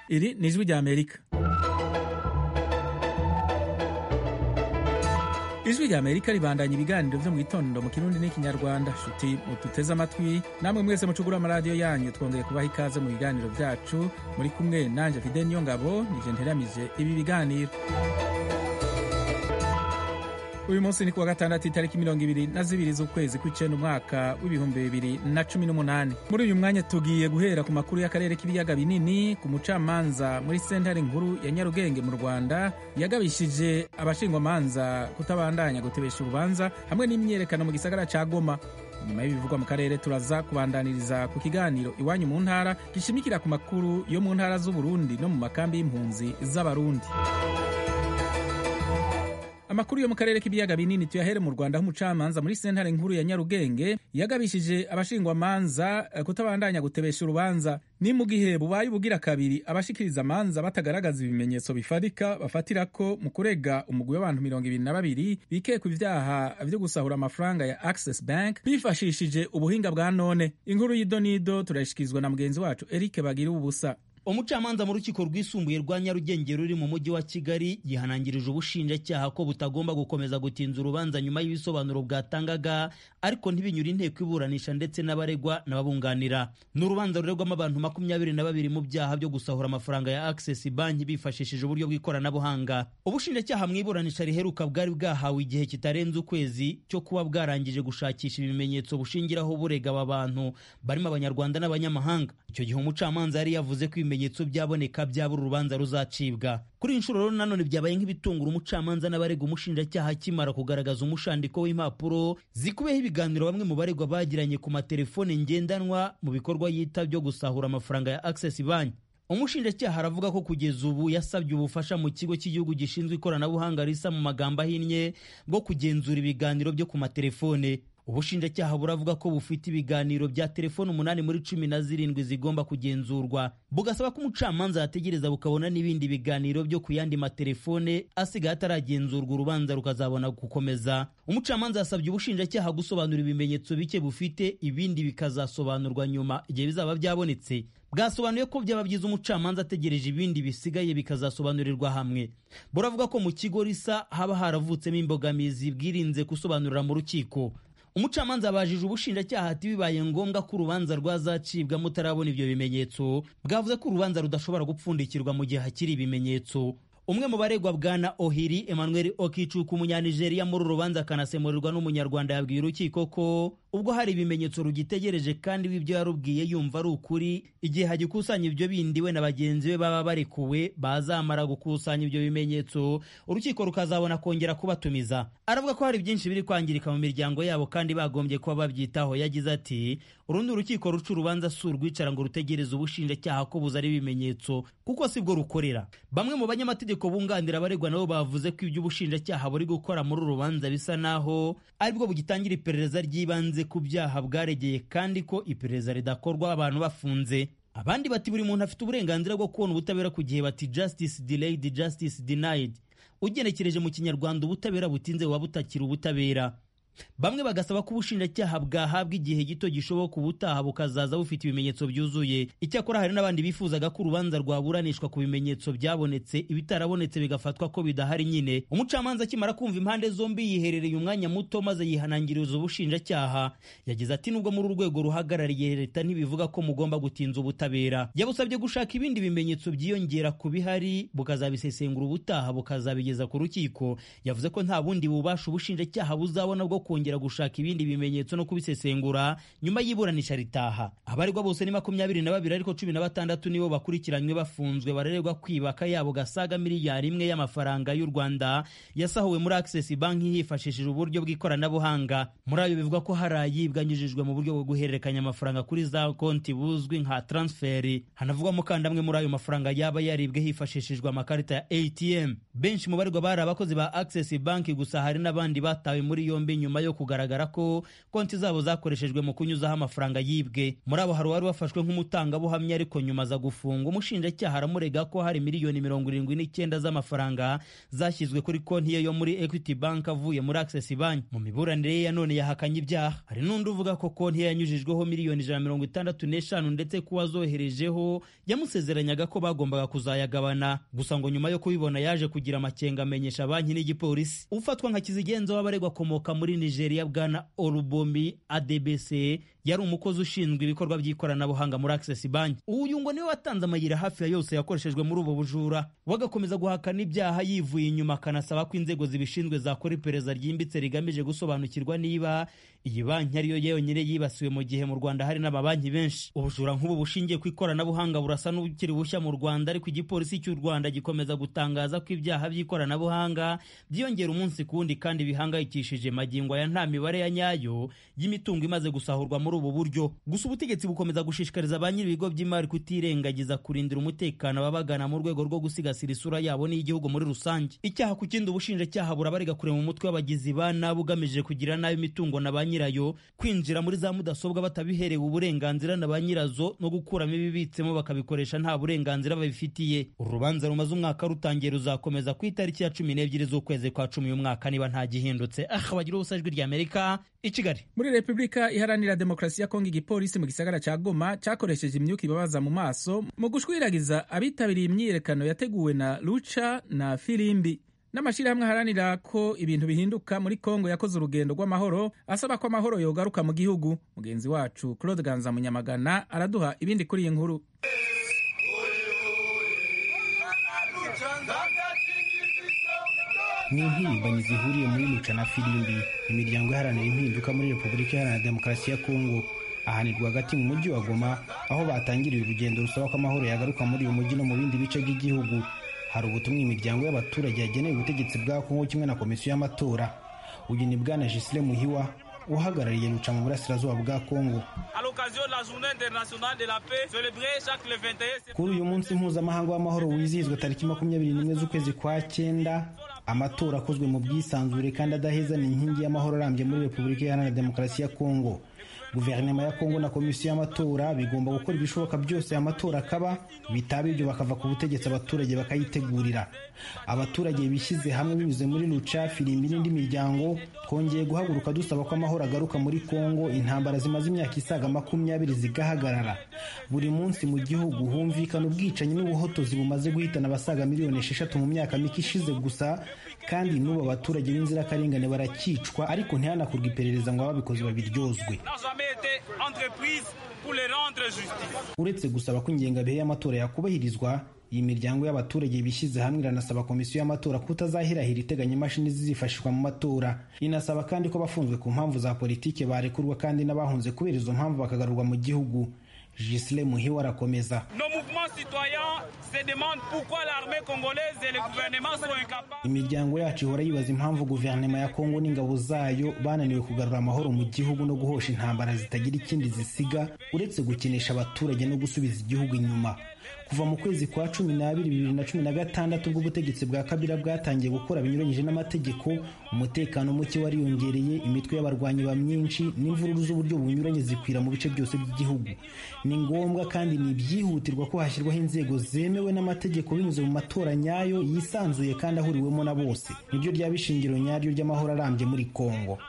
iri ni ijwi rya amerika ijwi rya amerika ribandanya ibiganiro vyo mu gitondo mu kirundi n'ikinyarwanda shuti mututeze amatwi namwe mwese mucugura amaradiyo yanyu twongeye kubaha ikaze mu biganiro vyacu muri kumwe nanje fide niyo ngabo nije nteramije ibi biganiro uyu munsi ni kuwa gatandatu itariki mirongo ibiri na zibiri z'ukwezi kw'icenda umwaka w'ibihumbi bibiri na cumi n'umunani muri uyu mwanya tugiye guhera ku makuru y'akarere k'ibiyaga binini ku mucamanza muri sentare nkuru ya nyarugenge mu rwanda yagabishije abashingwamanza kutabandanya gutebesha urubanza hamwe n'imyiyerekano mu gisagara ca goma nyuma y'ibivugwa mu karere turaza kubandaniriza ku kiganiro iwanyu mu ntara gishimikira ku makuru yo mu ntara z'uburundi no mu makambi y'impunzi z'abarundi amakuru yo mu karere k'ibiyaga binini tuyahere mu rwanda aho umucamanza muri sentare nkuru ya nyarugenge yagabishije abashingwamanza kutabandanya gutebesha urubanza ni mu gihe bubaye ubugira kabiri abashikiriza amanza batagaragaza ibimenyetso bifatika bafatirako mu kurega umugwi w'abantu mirongo ibiri na babiri bikekwa ivyaha vyo gusahura amafaranga ya access bank bifashishije ubuhinga bwa none inkuru y'idonido turayishikirizwa na mugenzi wacu eric bagira ubusa umucamanza mu rukiko rwisumbuye rwa nyarugenge ruri mu mujyi wa kigali yihanangirije ubushinjacyaha ko butagomba gukomeza gutinza urubanza nyuma y'ibisobanuro bwatangaga ariko ntibinyura inteko iburanisha ndetse n'abaregwa n'ababunganira ni urubanza ruregwamo abantu makumyabiri na babiri mu byaha byo gusahura amafaranga ya access banki bifashishije uburyo bw'ikoranabuhanga ubushinjacyaha mu iburanisha riheruka bwari bwahawe igihe kitarenze ukwezi cyo kuba bwarangije gushakisha ibimenyetso bushingiraho burega aba bantu barimo abanyarwanda n'abanyamahanga icyo gihe umucamanza yari yavuze ko ibimenyetso byaboneka byabura urubanza ruzacibwa kuri iyi nshuro rero nanone byabaye nk'ibitungura umucamanza n'abarega umushinjacyaha akimara kugaragaza umushandiko w'impapuro zikubiyeho ibiganiro bamwe mu baregwa bagiranye ku matelefone ngendanwa mu bikorwa yita byo gusahura amafaranga ya access bank umushinjacyaha aravuga ko kugeza ubu yasabye ubufasha mu kigo cy'igihugu gishinzwe ikoranabuhanga risa mu magambo ahinnye bwo kugenzura ibiganiro byo ku matelefone ubushinjacyaha buravuga ko bufite ibiganiro bya telefoni umunani muri cumi na zirindwi zigomba kugenzurwa bugasaba ko umucamanza yategereza bukabona n'ibindi biganiro byo ku yandi matelefone asigaye ataragenzurwa urubanza rukazabona gukomeza umucamanza yasabye ubushinjacyaha gusobanura ibimenyetso bike bufite ibindi bikazasobanurwa nyuma igihe bizaba byabonetse bwasobanuye ko byaba byiza umucamanza ategereje ibindi bisigaye bikazasobanurirwa hamwe buravuga ko mu kigo risa haba haravutsemo imbogamizi bwirinze gusobanurira mu rukiko umucamanza abajije ubushinjacyaha ati bibaye ngombwa ko urubanza rwazacibwa mutarabona ibyo bimenyetso bwavuze ko urubanza rudashobora gupfundikirwa mu gihe hakiri ibimenyetso umwe mu baregwa bwana ohiri emmanuel okicuka umunyanigeriya muri uru rubanza akanasemurirwa n'umunyarwanda yabwiye urukiko ko ubwo hari ibimenyetso rugitegereje kandi w'ibyo yarubwiye yumva ari ukuri igihe hagikusanya ibyo bindi we na bagenzi be baba barekuwe bazamara gukusanya ibyo bimenyetso urukiko rukazabona kongera kubatumiza aravuga ko hari byinshi biri kwangirika mu miryango yabo kandi bagombye kuba babyitaho yagize ati urundi urukiko ruca urubanza si urwicara ngo rutegereze ubushinjacyaha ko buzana ibimenyetso kuko si bwo rukorera bamwe mu banyamategeko bunganira abaregwa nabo bavuze ko ibyo ubushinjacyaha buri gukora muri uru rubanza bisa naho aribwo bugitangira iperereza ry'ibanze ku byaha bwaregeye kandi ko iperereza ridakorwa abantu bafunze abandi bati buri muntu afite uburenganzira bwo kubona ubutabera ku gihe bati justice delayed justice denied ugenekereje mu kinyarwanda ubutabera butinze buba butakiri ubutabera bamwe bagasaba ko ubushinjacyaha bwahabwa igihe gito gishoboka ubutaha bukazaza bufite ibimenyetso byuzuye icyakora hari n'abandi bifuzaga ko urubanza rwaburanishwa ku bimenyetso byabonetse ibitarabonetse bigafatwa ko bidahari nyine umucamanza akimara kumva impande zombi yiherereye umwanya muto maze yihanangiriza ubushinjacyaha yagize ati nubwo muri urwego ruhagarariye leta ntibivuga ko mugomba gutinza ubutabera yabusabye gushaka ibindi bimenyetso byiyongera ku bihari bukazabisesengura ubutaha bukazabigeza ku rukiko yavuze ko nta bundi bubasha ubushinjacyaha buzabona bwo kongera gushaka ibindi bimenyetso no kubisesengura nyuma y'iburanisha ritaha abaregwa bose ni makumyabiri na babiri ariko cumi na batandatu nibo bakurikiranywe bafunzwe barererwa kwibaka yabo gasaga miliyari imwe y'amafaranga y'u rwanda yasahuwe muri access banki hifashishije uburyo bw'ikoranabuhanga muri ayo bivuga ko hari ayibwa anyujijwe mu buryo bwo guhererekanya amafaranga kuri za konti buzwi nka transferi hanavugwamo kandi amwe muri ayo mafaranga yaba yaribwe hifashishijwe amakarita ya atm benshi mu baregwa bari abakozi ba access banki gusa hari n'abandi batawe muri yombi nyuma nyuma yo kugaragara ko konti zabo zakoreshejwe mu kunyuzaho amafaranga yibwe muri abo hari uwari wafashwe nk'umutangabuhamya ariko nyuma aza gufungwa umushinjacyaha aramurega ko hari miliyoni mirongo irindwi n'icyenda z'amafaranga zashyizwe kuri konti ye yo muri equity bank avuye muri access bank mu miburanire ye ya none yahakanye ibyaha hari n'undi uvuga ko konti ye yanyujijweho miliyoni ijana mirongo itandatu n'eshanu ndetse ko uwazoherejeho yamusezeranyaga ko bagombaga kuzayagabana gusa ngo nyuma yo kubibona yaje kugira amakenga amenyesha banki n'igipolisi ufatwa nka kizigenza w'abaregwa akomoka muri nigeria bwana orubomi adbc yari umukozi ushinzwe ibikorwa by'ikoranabuhanga muri access bank uyu ngo niwe watanze amayira hafi ya yose yakoreshejwe muri ubu bujura wagakomeza guhakana ibyaha yivuye inyuma akanasaba ko inzego zibishinzwe zakora iperereza ryimbitse rigamije gusobanukirwa niba iyi banki ariyo yonyine yibasiwe mu gihe mu rwanda hari n'amabanki benshi ubujura nk'ubu bushingiye ku ikoranabuhanga burasa n'ubukiri bushya mu rwanda ariko igipolisi cy'u rwanda gikomeza gutangaza ko ibyaha by'ikoranabuhanga byiyongera umunsi ku wundi kandi bihangayikishije magingo aya nta mibare ya nyayo y'imitungo imaze gusahurwa muri ubu buryo gusa ubutegetsi bukomeza gushishikariza ba nyir'ibigo by'imari kutirengagiza kurindira umutekano ababagana mu rwego rwo gusigasira isura yabo n'iy'igihugu muri rusange icyaha ku kindi ubushinjacyaha burabarega kure mu mutwe w'abagizi ba nabi ugamije kugira nabi imitungo na ba nyirayo kwinjira muri za mudasobwa batabiherewe uburenganzira na ba nyirazo no gukuramo ibibitsemo bakabikoresha nta burenganzira babifitiye uru rubanza rumaze umwaka rutangiye ruzakomeza ku itariki ya cumi n'ebyiri z'ukwezi kwa cumi y'umwaka niba nta gihindutse aha bagira ubusa ijwi ry'amerika i kigali muri repubulika iharanira demokarasi ya kongo igipolisi mu gisagara cya goma cyakoresheje imyuka ibabaza mu maso mu gushwiragiza abitabiriye imyiyerekano yateguwe na luca na filimbi n'amashyirahamwe aharanira ko ibintu bihinduka muri kongo yakoze urugendo rw'amahoro asaba ko amahoro yogaruka mu gihugu mugenzi wacu claude ganza munyamagana araduha ibindi kuri iyi nkuru ni impirimbanyi zihuriye muri luca na filimbi imiryango iharanira impinduka muri repubulika iharanira demokarasi ya kongo ahanirwa hagati mu mujyi wa goma aho batangiriye urugendo rusaba ko amahoro yagaruka muri uyu mujyi no mu bindi bice by'igihugu hari ubutumwa imiryango y'abaturage yageneye ubutegetsi bwa kongo kimwe na komisiyo y'amatora uyu ni bwana gisile muhiwa uhagarariye luca mu burasirazuba bwa kongo kuri uyu munsi mpuzamahanga w'amahoro wizihizwa tariki makumyabiri n'imwe z'ukwezi kwa cyenda amatora akozwe mu bwisanzure kandi adaheza ni inkingi y'amahoro arambye muri repubulika iharanira demokarasi ya kongo guverinoma ya kongo na komisiyo y'amatora bigomba gukora ibishoboka byose amatora akaba bitaba ibyo bakava ku butegetsi abaturage bakayitegurira abaturage bishyize hamwe binyuze muri luca firimbi n'indi miryango twongeye guhaguruka dusaba ko amahoro agaruka muri kongo intambara zimaze imyaka isaga makumyabiri zigahagarara buri munsi mu gihugu humvikana ubwicanyi n'ubuhotozi bumaze guhitana abasaga miliyoni esheshatu mu myaka mike ishize gusa kandi n'ubu abaturage b'inzirakarengane barakicwa ariko ntihanakorwe iperereza ngo ababikoze babiryozwe uretse gusaba ko ingengabihe y'amatora yakubahirizwa iyi miryango y'abaturage bishyize hamwe iranasaba komisiyo y'amatora kutazahirahira iteganya imashini zizifashishwa mu matora inasaba kandi ko abafunzwe ku mpamvu za politiki barekurwa kandi n'abahunze kubera izo mpamvu bakagarurwa mu gihugu Gisle Muhiwa arakomeza imiryango yacu ihora yibaza impamvu guverinoma ya kongo n'ingabo zayo bananiwe kugarura amahoro mu gihugu no guhosha intambara zitagira ikindi zisiga uretse gukinisha abaturage no gusubiza igihugu inyuma kuva mu kwezi kwa cumi n'abiri bibiri na cumi na gatandatu ubwo ubutegetsi bwa kabila bwatangiye gukora binyuranyije n'amategeko umutekano muke wariyongereye imitwe y'abarwanyi ba myinshi n'imvururu z'uburyo bunyuranye zikwira mu bice byose by'igihugu ni ngombwa kandi ni ibyihutirwa ko hashyirwaho inzego zemewe n'amategeko binyuze mu matora nyayo yisanzuye kandi ahuriwemo na bose niryo ryaba ishingiro nyaryo ry'amahoro arambye muri kongo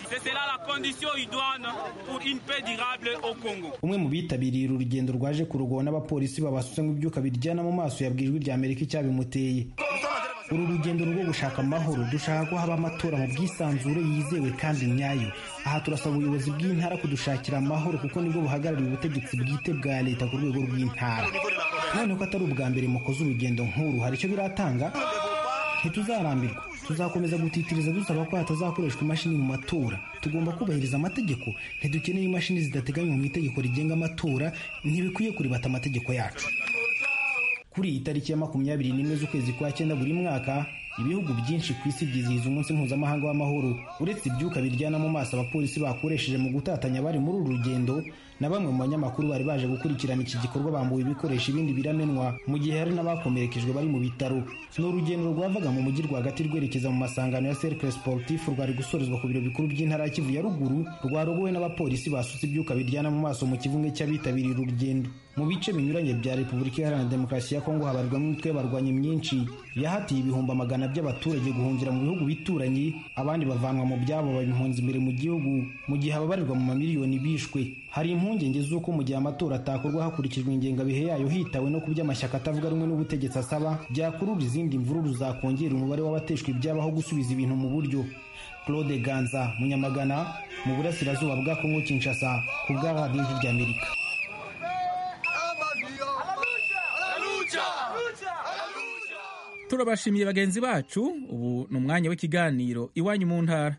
umwe mu bitabiriye uru rugendo rwaje kurugowa n'abapolisi babasutse ibyuka biryana mu maso yabwiye ijwi rya amerika icyabimuteye uru rugendo rwo gushaka amahoro dushaka ko haba amatora mu bwisanzure yizewe kandi nyayo aha turasaba ubuyobozi bw'intara kudushakira amahoro kuko nibwo buhagarariye ubutegetsi bwite bwa leta ku rwego rw'intara none ko atari ubwa mbere mukoze urugendo nk'uru hari icyo biratanga ntituzarambirwa tuzakomeza gutitiriza dusaba ko hatazakoreshwa imashini mu matora tugomba kubahiriza amategeko ntidukeneye imashini zidateganywa mu itegeko rigenga amatora ntibikwiye kuribata amategeko yacu kuri iyi tariki ya makumyabiri n'imwe z'ukwezi kwa cyenda buri mwaka ibihugu byinshi ku isi byizihiza umunsi mpuzamahanga w'amahoro uretse ibyuka biryana mu maso abapolisi bakoresheje mu gutatanya bari muri uru rugendo na bamwe mu banyamakuru bari baje gukurikirana iki gikorwa bambuwe ibikoresho ibindi biramenwa mu gihe hari n'abakomerekejwe bari mu bitaro ni urugendo rwavaga mu mujyi rwagati rwerekeza mu masangano ya cercle sportif rwari gusorezwa ku biro bikuru by'intara ya kivu ya ruguru rwarogowe n'abapolisi basutse ibyuka biryana mu maso mu kivunge cy'abitabiriye urugendo mu bice binyuranye bya repubulika iharanira demokarasi ya kongo habarirwamo imitwe y'abarwanyi myinshi yahatiye ibihumbi amagana by'abaturage guhungira mu bihugu bituranye abandi bavanwa mu byabo baba impunzi imbere mu gihugu mu gihe ababarirwa mu mamiliyoni bishwe hari impungenge z'uko mu gihe amatora atakorwa hakurikijwe ingengabihe yayo hitawe no ku by'amashyaka atavuga rumwe n'ubutegetsi asaba byakurura izindi mvururu zakongera umubare w'abateshwa ibyabaho gusubiza ibintu mu buryo claude ganza munyamagana mu burasirazuba bwa kongo kinshasa ku bwa radiyo ry'amerika turabashimiye bagenzi bacu ubu ni umwanya w'ikiganiro iwanyu mu ntara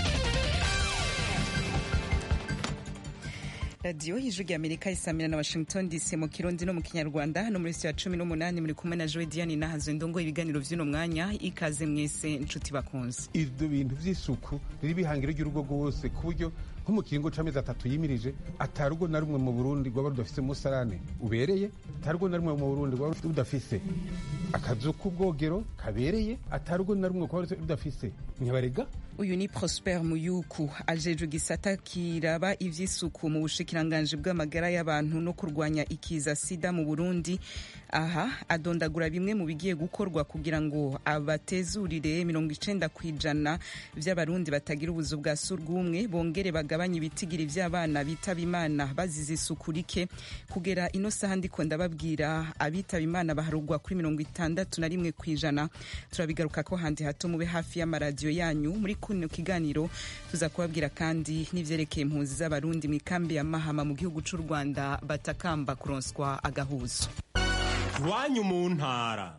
radiyo y'ijwi ry'amerika isamira na washington dc mu kirundi no mu kinyarwanda hano muri ya cumi n'umunani muri kumwe na joe diane nahazo ndongo ibiganiro by'uno mwanya ikaze mwese inshuti bakunze ibyo bintu by'isuku riri bihangiro ry'urugo rwose ku buryo nko mu kiringo c'amezi atatu yimirije atarugo na rumwe mu burundi rwaba rudafise umusarane ubereye atarugo na rumwe mu burundi rwaba rudafise akazu k'ubwogero kabereye atarugo na rumwe rwaba rudafise nyabarega uyu ni prosper muyuku ajejwe igisata kiraba ivy'isuku mu bushikiranganji bw'amagara y'abantu no kurwanya ikiza sida mu burundi aha adondagura bimwe mu bigiye gukorwa kugira ngo abatezurire mirongo icenda ku ijana vy'abarundi batagira ubuzu bwa surwumwe bongere bagabanye ibitigiri vy'abana bitaba imana bazize isuku rike kugera ino saha ndiko ndababwira abitaba imana baharugwa kuri mirongo itandatu na rimwe ku ijana turabigaruka ko handi hato mube hafi y'amaradiyo yanyu muri kuno kiganiro tuza kubabwira kandi n'ivyerekeye impunzi z'abarundi mu ikambi ya mahama mu gihugu c'u rwanda batakamba kuronswa agahuzo iwanyu mu ntara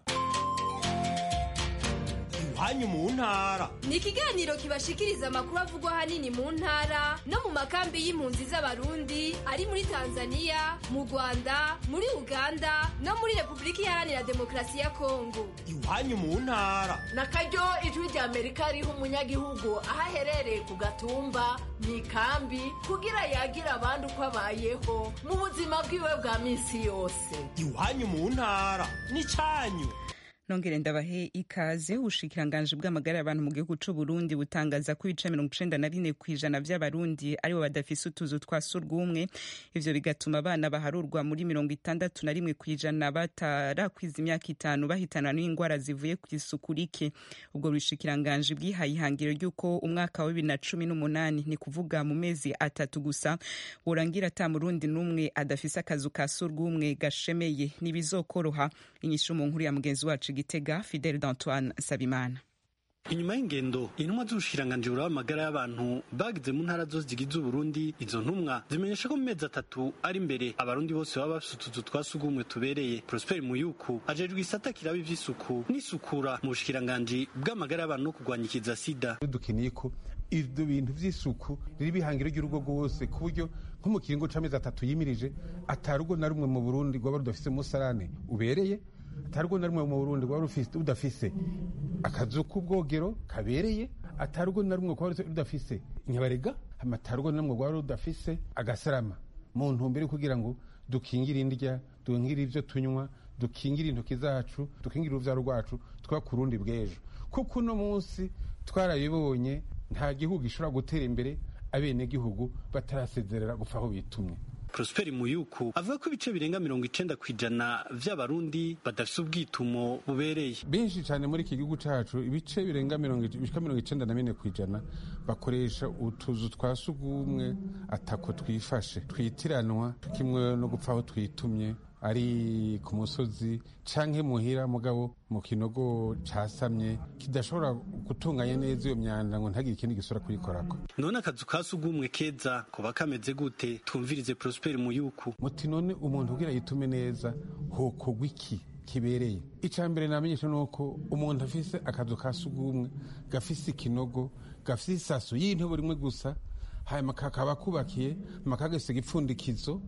iwanyu mu ntara ni ikiganiro kibashikiriza amakuru avugwa ahanini mu ntara no mu makambi y'impunzi z'abarundi ari muri tanzania mu rwanda muri uganda no muri repubulika iharanira demokarasi ya kongo iwanyu mu ntara na karyo ijwi rya amerika riha umunyagihugu aho aherereye ku gatumba mu ikambi kugira yagira abandi uko abayeho mu buzima bwiwe bwa minsi yose iwanyu mu ntara ni cyanyu nongere ndabahe ikaze ubushikiranganji bw'amagara y'abantu mu gihugu c'u Burundi butangaza ko ibice mirongo icenda na bine kw'ijana vy'abarundi aribo badafise utuzu twa surwumwe ivyo bigatuma abana baharurwa muri mirongo itandatu na rimwe kw'ijana batarakwiza imyaka itanu bahitana n'indwara zivuye ku isuku rike ubwo bushikiranganji bwihaye ihangiro ry'uko umwaka wa bibiri na cumi n'umunani ni kuvuga mu mezi atatu gusa worangira ata murundi n'umwe adafise akazu ka surwumwe gashemeye ntibizokoroha inyishu mu nkuru ya mugenzi wacu gitega fidel d'antoine sabimana inyuma y'ingendo intumwa z'ubushikiranganji buraba amagara y'abantu bagize mu ntara zose zigize uburundi izo ntumwa zimenyesha ko mu mezi atatu ari imbere abarundi bose baba bafise utuzu twa sugumwe tubereye prosper muyuku ajejwe isata kiraba ivy'isuku n'isukura mu bushikiranganji bw'amagara y'abantu no kurwanya ikiza sida dukeneye ko ibyo bintu by'isuku riri bihangiro ry'urugo rwose ku buryo nko mu kiringo c'amezi atatu yimirije atarugo na rumwe mu burundi rwaba rudafise umusarane ubereye atarugo na rumwe mu burundi rwaba rudafise akazu k'ubwogero kabereye atarugo na rumwe rwaba rudafise nyabarega amatarugo na rumwe rwaba rudafise agasarama mu ntumbero kugira ngo dukingire indya dukingire ibyo tunywa dukingire intoki zacu dukingire uruvyaro rwacu twubaka urundi bw'ejo kuko uno munsi twarabibonye nta gihugu gishobora gutera imbere abenegihugu batarasezerera gupfa aho bitumye Prosper Muyuku avuga ko ibice birenga mirongo icenda kw'ijana vy'abarundi badafise ubwitumo bubereye benshi cyane muri iki gihugu cacu ibice birenga mirongo icenda na bine kw'ijana bakoresha utuzu twa sugumwe atako twifashe twitiranwa kimwe no gupfa aho twitumye ari ku musozi canke muhira mugabo mu kinogo casamye kidashobora gutunganya neza iyo myanda ngo ntagire ikindi gisura kuyikorako none akazu ka sugumwe keza kuba kameze gute twumvirize Prosper Muyuku muti none umuntu kugira yitume neza hokogwa iki kibereye icya mbere namenyesha ni uko umuntu afise akazu ka sugumwe gafise ikinogo gafise isaso y'intebe rimwe gusa hanyuma kakaba kubakiye hanyuma kagasiga ipfundikizo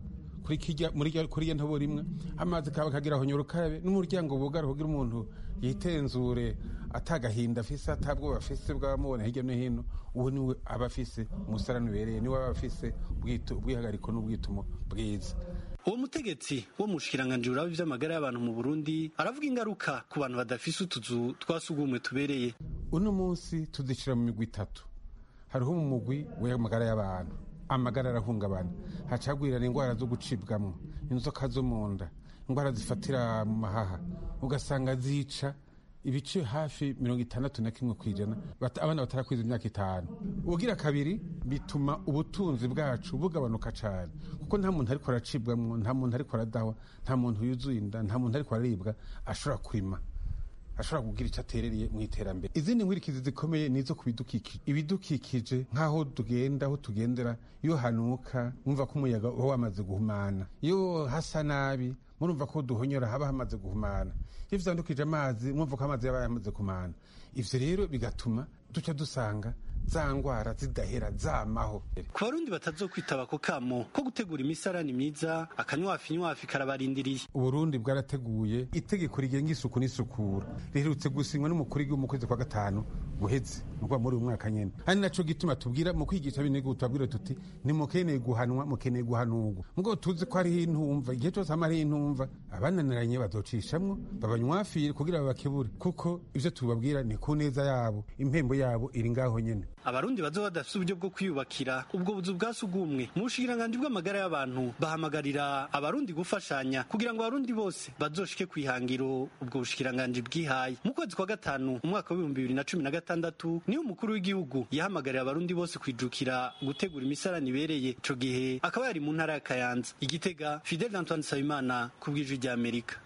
kuri kirya muri rya- kuri iyo ntobo rimwe amazi kaba kagira aho nyurukabe n'umuryango bugara kugira umuntu yitenzure atagahinda afise atabwoba afise bwamubona hirya no hino uwo niwe aba afise umusarani ubereye niwe aba afise ubwitu- ubwihagariko n'ubwitumo bwiza uwo mutegetsi wo mu bushikiranganji buraba ivy'amagara y'abantu mu burundi aravuga ingaruka ku bantu badafise utuzu twa sugumwe tubereye uno munsi tuzicira mu migwi itatu hariho mu mugwi w'amagara y'abantu amagara arahungabana hacagwirana indwara zo gucibwamo inzoka zo mu nda indwara zifatira mu mahaha ugasanga zica ibice hafi mirongo itandatu na kimwe ku ijana bata- abana batarakwiza imyaka itanu ubugira kabiri bituma ubutunzi bwacu bugabanuka cyane kuko nta muntu ariko aracibwamo nta muntu ariko aradahwa nta muntu yuzuye inda nta muntu ariko araribwa ashobora kurima ashobora kugira icyo aterereye mu iterambere izindi nkurikizi zikomeye ni izo ku bidukikije ibidukikije nk'aho tugenda aho tugendera iyo hanuka mwumva ko umuyaga uba wamaze guhumana iyo hasa nabi murumva ko duhonyora haba hamaze guhumana iyo vyandukije amazi mwumva ko amazi yaba yamaze kumana ivyo rero bigatuma duca dusanga za ngwara zidahera zamaho ku barundi batazokwitaba ako kamo ko gutegura imisarani myiza akanywafi nywafi karabarindiriye uburundi bwarateguye itegeko rigenga isuku n'isukura riherutse gusinywa n'umukuru w'igihugu mu kwezi kwa gatanu guheze nukuvuga muri uyu mwaka nyene ari naco gituma tubwira mu kwigisha b'igihugu tubabwira tuti nimukeneye guhanwa mukeneye guhanurwa mugo tuzi ko hariho intumva igihe cose hama hariho intumva abananiranye bazocishamwo babanywafire kugira babakebure kuko ivyo tubabwira ni ku neza yabo impembo yabo iri ngaho nyene abarundi bazoba badafise uburyo bwo kwiyubakira ubwo buzu bwa sugumwe mu bushikiranganji bw'amagara y'abantu bahamagarira abarundi gufashanya kugira ngo abarundi bose bazoshike kwihangiro ubwo bushikiranganji bwihaye mu kwezi kwa gatanu umwaka w'ibihumbi bibiri na cumi na gatandatu niho umukuru w'igihugu yahamagarira abarundi bose kwijukira gutegura imisarani ibereye ico gihe akaba yari mu ntara ya kayanza igitega fidel antoine nsabimana ku bw'ijwi ry'amerika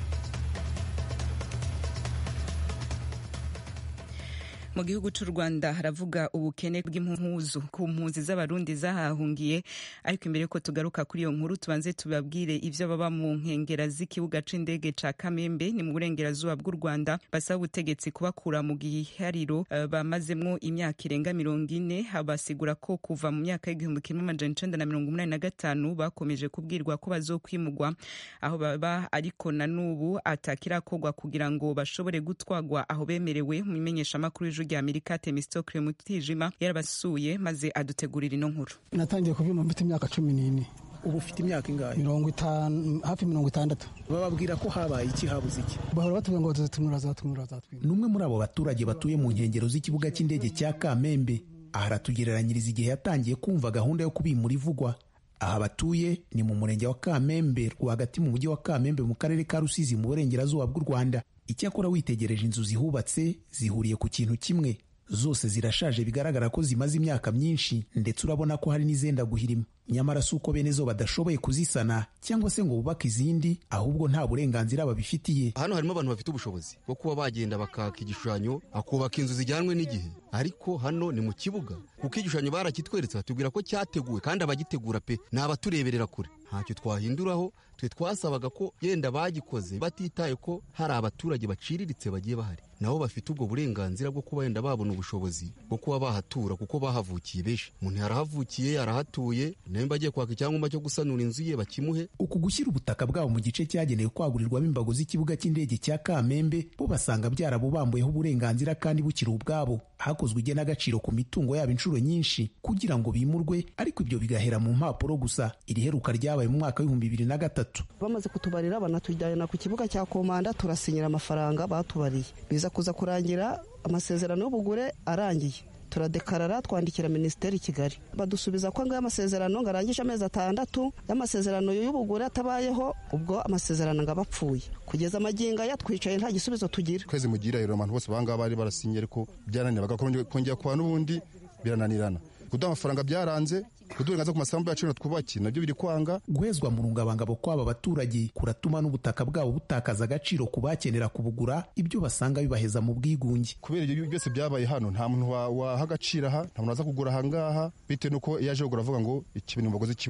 mu gihugu cy'u rwanda haravuga ubukene bw'impuzu ku mpunzi z'abarundi zahahungiye ariko imbere yuko tugaruka kuri iyo nkuru tubanze tubabwire ibyo baba mu nkengera z'ikibuga c'indege ca kamembe ni mu burengerazuba bw'u rwanda basaba ubutegetsi kubakura mu gihariro uh, bamazemwo imyaka irenga mirongo ine basigura ko kuva mu myaka y'igihumbi kimwe amajana icenda na mirongo umunani na gatanu bakomeje kubwirwa ko bazokwimugwa aho baba ariko na n'ubu atakirakorwa kugira ngo bashobore gutwagwa aho bemerewe mu imenyeshamakuru y'ijwi rya amerika temistokle mutijima yarabasuye maze adutegurira ino nkuru natangiye kubyuma mfite imyaka cumi n'ine ubu ufite imyaka ingahe mirongo itanu hafi mirongo itandatu bababwira ko habaye iki habuze iki bahora batubwira ngo bazatumira bazatumira bazatumira ni umwe muri abo baturage batuye mu nkengero z'ikibuga cy'indege cya kamembe aha aratugereranyiriza igihe yatangiye kumva gahunda yo kubimura ivugwa aha batuye ni mu murenge wa kamembe rwagati mu mujyi wa kamembe mu karere ka rusizi mu burengerazuba bw'u rwanda icyakora witegereje inzu zihubatse zihuriye ku kintu kimwe zose zirashaje bigaragara ko zimaze imyaka myinshi ndetse urabona ko hari n'izenda guhirima nyamara si uko bene zo badashoboye kuzisana cyangwa se ngo bubake izindi ahubwo nta burenganzira babifitiye hano harimo abantu bafite ubushobozi bwo kuba bagenda bakaka igishushanyo akubaka inzu zijyanwe n'igihe ariko hano ni mu kibuga kuko igishushanyo barakitweretse batubwira ko cyateguwe kandi abagitegura pe ni abatureberera kure ntacyo twahinduraho twe twasabaga ko yenda bagikoze batitaye ko hari abaturage baciriritse bagiye bahari nabo bafite ubwo burenganzira bwo kuba yenda babona ubushobozi bwo kuba bahatura kuko bahavukiye benshi umuntu yarahavukiye yarahatuye nawe agiye kwaka icyangombwa cyo gusanura inzu ye bakimuhe uku gushyira ubutaka bwabo mu gice cyagenewe kwagurirwamo imbago z'ikibuga cy'indege cya kamembe bo basanga byarabubambuyeho uburenganzira kandi bukiri ubwabo hakozwe igenagaciro ku mitungo yabo inshuro nyinshi kugira ngo bimurwe ariko ibyo bigahera mu mpapuro gusa iri heruka ryabaye mu mwaka w'ibihumbi bibiri na gatatu bamaze kutubarira banatujyana ku kibuga cya komanda turasinyira amafaranga batubariye biza kuza kurangira amasezerano y'ubugure arangiye turadekarara twandikira minisiteri i kigali badusubiza ko ngayo amasezerano ngo arangije amezi atandatu y'amasezerano y'ubugure atabayeho ubwo amasezerano ngo aba apfuye kugeza amagingo aya twicaye nta gisubizo tugira kwezi mugira rero abantu bose bangaba bari barasinye ariko byaranira bagakongera kuba n'ubundi birananirana kuduha amafaranga byaranze kudurengaza ku masambu yacu twubaki nabyo biri kwanga guhezwa mu rungabangabo kw'aba baturage kuratuma n'ubutaka bwabo butakaza agaciro ku bakenera kubugura ibyo basanga bibaheza mu bwigunge kubera ibyo byose byabaye hano nta muntu waha agaciro aha nta muntu waza kugura aha ngaha bitewe n'uko iyo aje kugura avuga ngo iki bintu mbagoze ikibuga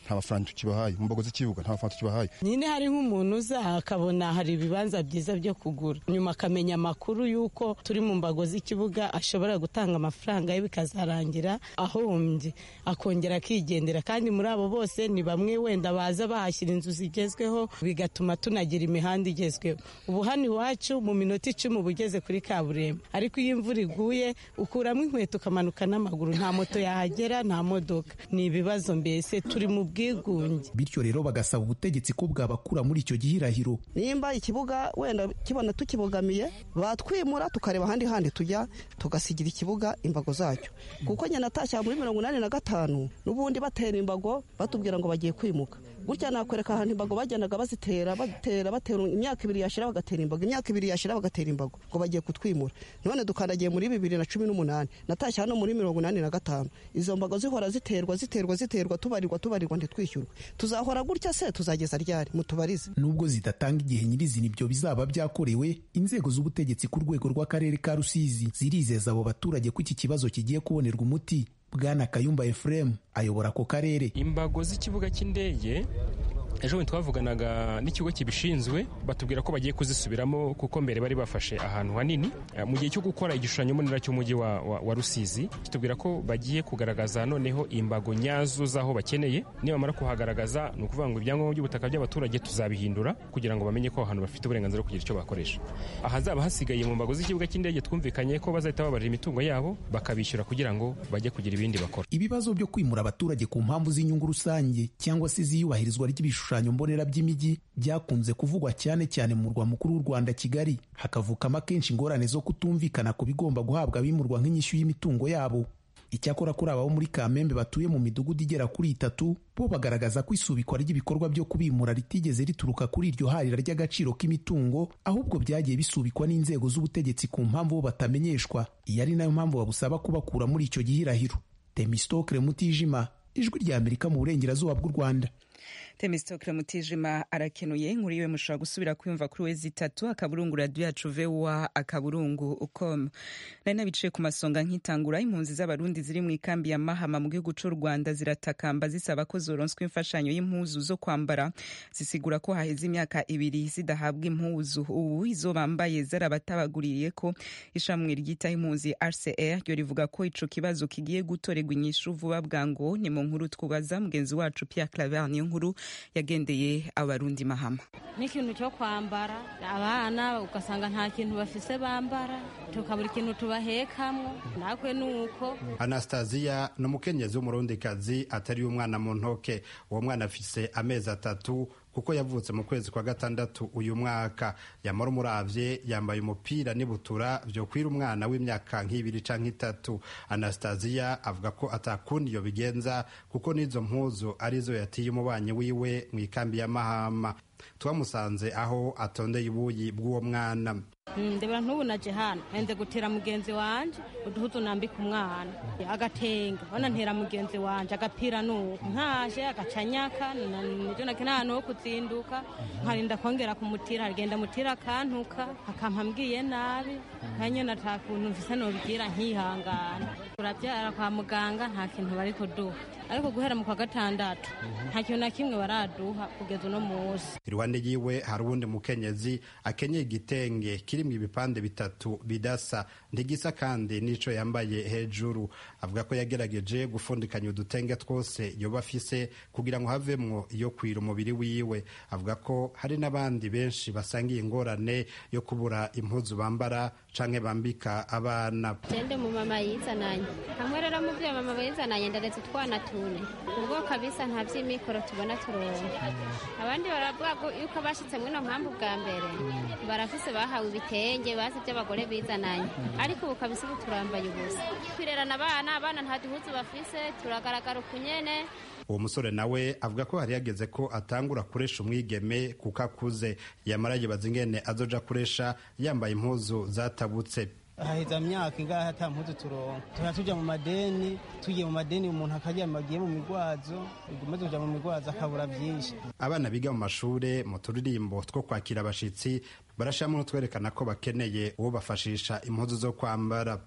nta mafaranga tukibahaye mu mbago z'ikibuga nta mafaranga tukibahaye nyine hari nk'umuntu uza akabona hari ibibanza byiza byo kugura nyuma akamenya amakuru y'uko turi mu mbago z'ikibuga ashobora gutanga amafaranga ye bikazarangira ahombye akongera akigendera kandi muri abo bose ni bamwe wenda baza bahashyira inzu zigezweho bigatuma tunagira imihanda igezweho ubu hano iwacu mu minota icumi uba ugeze kuri kaburimbo ariko iyo imvura iguye ukuramo inkweto ukamanuka n'amaguru nta moto yahagera nta modoka ni ibibazo mbese turi mu bwigunge bityo rero bagasaba ubutegetsi ko bwabakura muri icyo gihirahiro nimba ikibuga wenda kibona tukibogamiye batwimura tukareba ahandi handi tujya tugasigira ikibuga imbago zacyo kuko njye natashya muri mirongo inani na gatanu n'ubundi batera imbago batubwira ngo bagiye kwimuka gutya nakwereka ahantu imbago bagendaga bazitera batera batera imyaka ibiri yashira bagatera imbago imyaka ibiri yashira bagatera imbago ngo bagiye kutwimura none dukandagiye muri bibiri na cumi n'umunani natashye hano muri mirongo inani na gatanu izo mbago zihora ziterwa ziterwa ziterwa tubarirwa tubarirwa ntitwishyurwe tuzahora gutya se tuzageza ryari mutubarize nubwo zidatanga igihe nyirizina ibyo bizaba byakorewe inzego z'ubutegetsi ku rwego rw'akarere ka rusizi zirizeza abo baturage ko iki kibazo kigiye kubonerwa umuti bwana kayumba efuremu ayobora ako karere imbago z'ikibuga cy'indege ejo bundi twavuganaga n'ikigo kibishinzwe batubwira ko bagiye kuzisubiramo kuko mbere bari bafashe ahantu hanini mu gihe cyo gukora igishushanyo mbonera cy'umujyi wa, wa, wa rusizi kitubwira ko bagiye kugaragaza noneho imbago nyazo z'aho bakeneye nibamara kuhagaragaza ni ukuvuga ngo ibyangombwa by'ubutaka by'abaturage tuzabihindura kugira ngo bamenye ko ahantu bafite uburenganzira bwo kugira icyo bakoresha ahazaba hasigaye mu mbago z'ikibuga cy'indege twumvikanye ko bazahita babarira imitungo yabo bakabishyura kugira ngo bajye kugira ibindi bakora ibibazo byo kwimura abaturage ku mpamvu z'inyungu rusange cyangwa se z'iyubahirizwa ry'ibishushanyo ibishushanyo mbonera by'imijyi byakunze kuvugwa cyane cyane mu murwa mukuru w'u Rwanda Kigali hakavukamo akenshi ingorane zo kutumvikana ku bigomba guhabwa abimurwa nk'inyishyu y'imitungo yabo icyakora kuri abo muri Kamembe batuye mu midugudu igera kuri itatu bo bagaragaza ko isubikwa ry'ibikorwa byo kubimura ritigeze rituruka kuri iryo harira ry'agaciro k'imitungo ahubwo byagiye bisubikwa n'inzego z'ubutegetsi ku mpamvu bo batamenyeshwa iyi ari nayo mpamvu babusaba kubakura muri icyo gihirahiro Temistokle Mutijima ijwi rya Amerika mu burengerazuba bw'u Rwanda temistokle mutijima arakenuye inkuru yiwe mushobora gusubira kwiyumva kuri wezi itatu akaburungu radiyo yacu vewa akaburungu ukom nari nabiciye ku masonga nkitangura impunzi z'abarundi ziri mu ikambi ya mahama mu gihugu cy'u rwanda ziratakamba zisaba ko zoronswa imfashanyo y'impuzu zo kwambara zisigura ko haheze imyaka ibiri zidahabwa impuzu ubu izo bambaye zarabatabaguriye ko ishamwe ryitaho impunzi rcr ryo rivuga ko ico kibazo kigiye gutorerwa inyishu vuba bwango ni mu nkuru twubaza mugenzi wacu pierre claver niyo nkuru yagendeye abarundi mahama n'ikintu cyo kwambara abana ugasanga nta kintu bafise bambara tukabura ikintu tubahekamwo nakwe nuko anastasiya ni umukenyezi w'umurundikazi atari umwana mu ntoke uwo mwana afise amezi atatu kuko yavutse mu kwezi kwa gatandatu uyu mwaka yamara umuravye yambaye umupira n'ibutura vyo kwira umwana w'imyaka nk'ibiri canke itatu anastasiya avuga ko atakundi iyo bigenza kuko n'izo mpuzu arizo yatiye umubanyi wiwe mu ikambi ya mahama twamusanze aho atondeye ibuyi bw'uwo mwana ndebera ntubu naje hano nze gutera mugenzi wanje uduhuzu nambika umwana agatenga bona ntera mugenzi wanje agapira nuko nkaje agacanyaka nivyo nakena ahantu ho kuzinduka nkarinda kongera kumutira agenda mutira akantuka akampa mbwiye nabi nkanyene ata kuntu mfise nobigira nkihangana turavyara kwa muganga nta kintu bari kuduha ariko guhera mu kwa gatandatu nta kintu na kimwe baraduha kugeza uno munsi iruhande yiwe hari uwundi mukenyezi akenyeye igitenge kirimwo ibipande bitatu bidasa ntigisa kandi n'ico yambaye hejuru avuga ko yagerageje gufundikanya udutenge twose yoba afise kugira ngo havemwo iyo kwira umubiri wiwe avuga ko hari n'abandi benshi basangiye ingorane yo kubura impuzu bambara canke bambika abana jende mu mama yizananye hamwe rero mu vyo mama yizananye ndaretse utwana tune ubwo kabisa nta vy'imikoro tubona turonka abandi baravuga yuko bashitse mwino mpamvu bwa mbere barafise bahawe ibitenge bazi by'abagore bizananye ariko ubu kabisa ubu turambaye ubusa twirerana abana abana nta duhuzu bafise turagaragara ukunyene uwo musore nawe avuga ko hari yageze ko atangura kuresha umwigeme kuko akuze yamara yibaza ingene azoja kuresha yambaye impuzu zatabutse haheza myaka ingahe ata mpuzu turonka tuba tuja mu madeni tugiye mu madeni umuntu akaryama agiye mu migwazo maze kuja mu migwazo akabura vyinshi abana biga mu mashure mu turirimbo two kwakira abashitsi barashiramo n'utwerekana ko bakeneye uwo bafashisha impuzu zo kwambara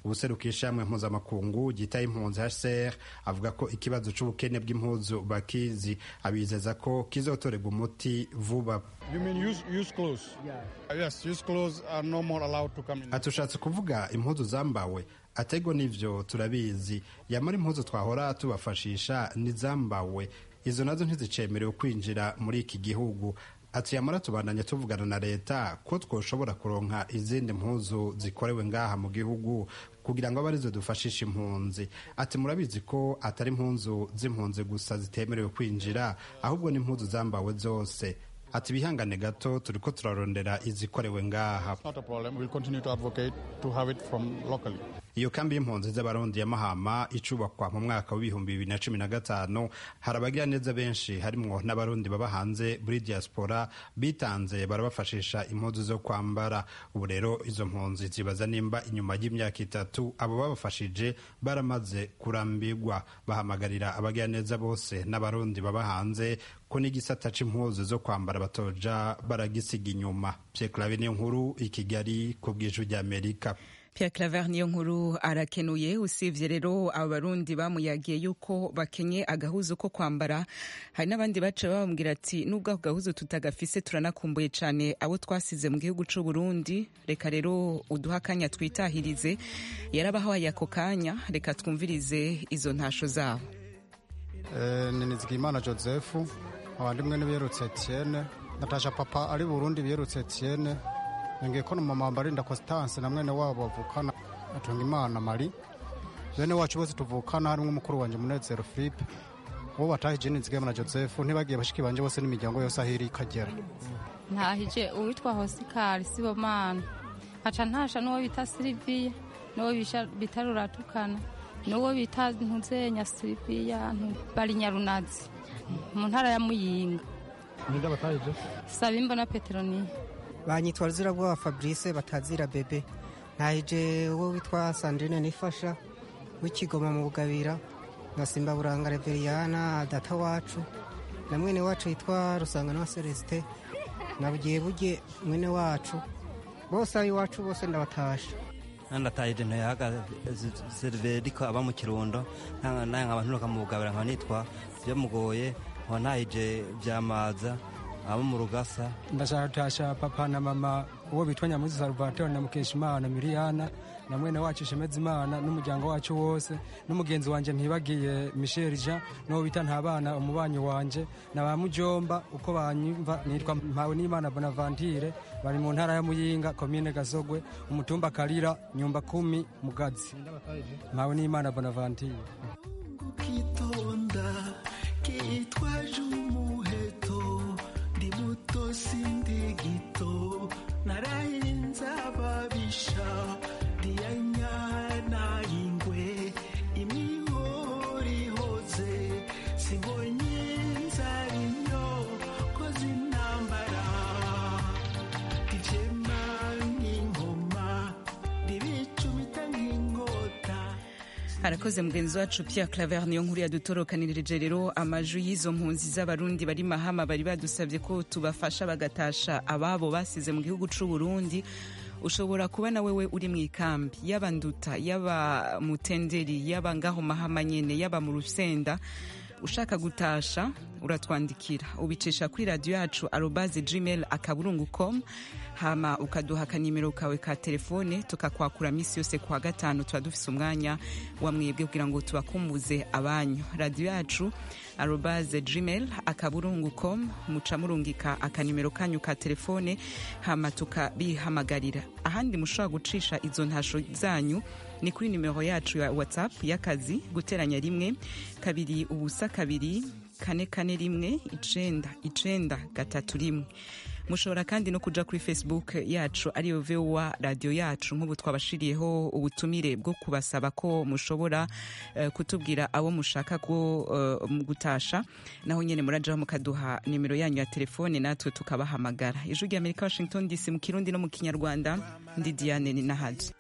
ubuserukiye ishamwe mpuzamakungu ryitaye impunzi hcr avuga ko ikibazo c'ubukene bw'impuzu bakizi abizeza ko kizotorerwa umuti vuba You mean use, use clothes? Yeah. Yes, use clothes are no more allowed to come in. atushatse kuvuga impuzu zambawe atego n'ivyo turabizi yamara impuzu twahora tubafashisha n'izambawe izo nazo ntizicemerewe kwinjira muri iki gihugu ati yamara tubandanya tuvugana na leta ko twoshobora kuronka izindi mpuzu zikorewe ngaha mu gihugu kugira ngo abe arizo dufashisha impunzi ati murabizi ko atari impunzu z'impunzi gusa zitemerewe kwinjira ahubwo n'impuzu zambawe zose ati bihangane gato turiko turarondera izikorewe ngaha Not a problem. We'll continue to advocate to have it from locally. iyo kambi y'impunzi z'abarundi ya mahama icubakwa mu mwaka w'ibihumbi bibiri na cumi na gatanu hari abagira neza benshi harimwo n'abarundi baba hanze muri diaspora bitanze barabafashisha impuzu zo kwambara ubu rero izo mpunzi zibaza nimba inyuma y'imyaka itatu abo babafashije baramaze kurambirwa bahamagarira abagira neza bose n'abarundi baba hanze ko n'igisata c'impuzu zo kwambara batoja baragisiga inyuma Pierre Claver niyo nkuru i Kigali ku bw'ijwi ry'Amerika Pierre Claver niyo nkuru arakenuye usibye rero abarundi bamuyagiye yuko bakenye agahuzu ko kwambara hari n'abandi bace bababwira ati nubwo ako gahuzu tutagafise turanakumbuye cane abo twasize mu gihugu c'u Burundi reka rero uduha akanya twitahirize yarabahaye ako kanya reka twumvirize izo ntasho zabo Eh, ni Nizigimana Joseph abandi mwe biyerutse Etienne Natasha papa ari Burundi biyerutse Etienne ngiye ko mama Mbarinda Constance na mwene wabo bavukana atunga Imana Mari bene wacu bose tuvukana harimo umukuru wanje Munezero Philippe uwo batahije Nizigimana Joseph ntibagiye bashiki banje bose n'imiryango yose ahiri ikagera ntahije uwitwa hosikari sibomana nkaca ntasha n'uwo bita siliviya n'uwo bisha- bita ruratukana n'uwo bita ntuzenya siliviya bari nyarunazi mu ntara ya muyinga ninde batahije saba imbona peteroniya banyitwa ruzirabwoba fabrice batazira bebe ntahije uwo witwa sandrine nifasha w'ikigoma mu bugabira na simba buranga reveriyana data wacu na mwene wacu yitwa rusangana wa celestin na bugiye buge mwene wacu bose ab'iwacu bose ndabatasha nandatahije ntoyaga seriveriko aba mu kirundo naye nkaba nturuka mu bugabira nkaba nitwa byamugoye nkaba ntahije byamaza abo mu rugasa ndashaka gutasha papa na mama uwo bitwa nyamuzi salvatore na mukeshimana miriyana na mwene wacu shemezimana n'umuryango wacu wose n'umugenzi wanje ntibagiye michel jean n'uwo bita ntabana umubanyi wanje na ba mujomba uko banyumva nitwa mpawe n'imana bonavantire bari mu ntara ya muyinga komine gasogwe umutumba karira nyumba kumi mugazi mpawe n'imana bonavantire kitonda kitwaje umuheto ndi muto sindi gito narahinze ababisha ndiyanyana ingwe imihorihoze sibonye inzara inyo koze intambara ivyema nk'ingoma ndibicumita nk'inkota harakoze mugenzi wacu Pierre Claver niyo nkuru yadutorokanirije rero amajwi y'izo mpunzi z'abarundi bari mahama bari badusabye ko tubafasha bagatasha ababo basize mu gihugu c'u Burundi ushobora kuba na wewe uri mu ikambi yaba nduta yaba mutenderi yaba ngaho mahama nyene yaba mu rusenda ushaka gutasha uratwandikira ubicisha kuri radiyo yacu arobaze gmail akaburungu com hama ukaduha akanimero kawe ka telefone tukakwakura minsi yose kuwa gatanu tuba dufise umwanya wa mwebwe kugira ngo tubakumbuze abanyu radiyo yacu arobaze gmail akaburungu com muca murungika akanimero kanyu ka telefone hama tukabihamagarira ahandi mushobora gucisha izo ntasho zanyu ni kuri nimero yacu ya whatsapp y'akazi guteranya rimwe kabiri ubusa kabiri kane kane rimwe icenda icenda gatatu rimwe mushobora kandi no kuja kuri facebook yacu ariyo vowa radiyo yacu nk'ubu twabashiriyeho ubutumire bwo kubasaba ko mushobora uh, kutubwira abo mushaka ko uh, gutasha naho nyene murajaho mukaduha nimero yanyu ya telefone natwe tukabahamagara ijwi rya amerika washington dc mu kirundi no mu kinyarwanda ndi diane ni nahaji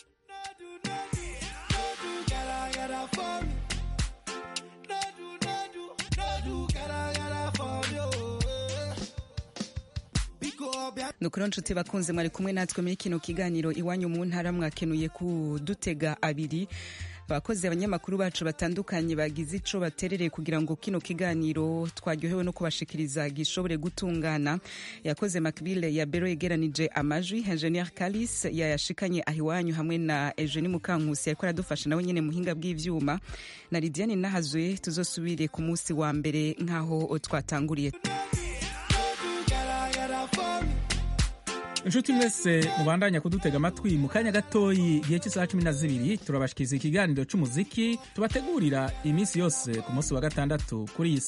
nukuri nshuti bakunze mwari kumwe natwe muri kino kiganiro iwanyu mu ntara mwakenuye kudutega abiri abakozi abanyamakuru bacu batandukanye bagize ico baterereye kugira ngo kino kiganiro twaryohewe no kubashikiriza gishobore gutungana yakoze makbile ya bero yegeranije amajwi ingenieur kalis yayashikanye aho iwanyu hamwe na eugenie mukankusi yariko aradufasha nawe nyene muhinga bw'ivyuma na lidiane nahazwe tuzosubire ku munsi wa mbere nk'aho twatanguriye inshuti mwese mubandanya kudutega amatwi mu kanya gatoyi igihe cy'isaha cumi na zibiri turabashikiriza ikiganiro cy'umuziki tubategurira iminsi yose ku munsi wa gatandatu kuri iyi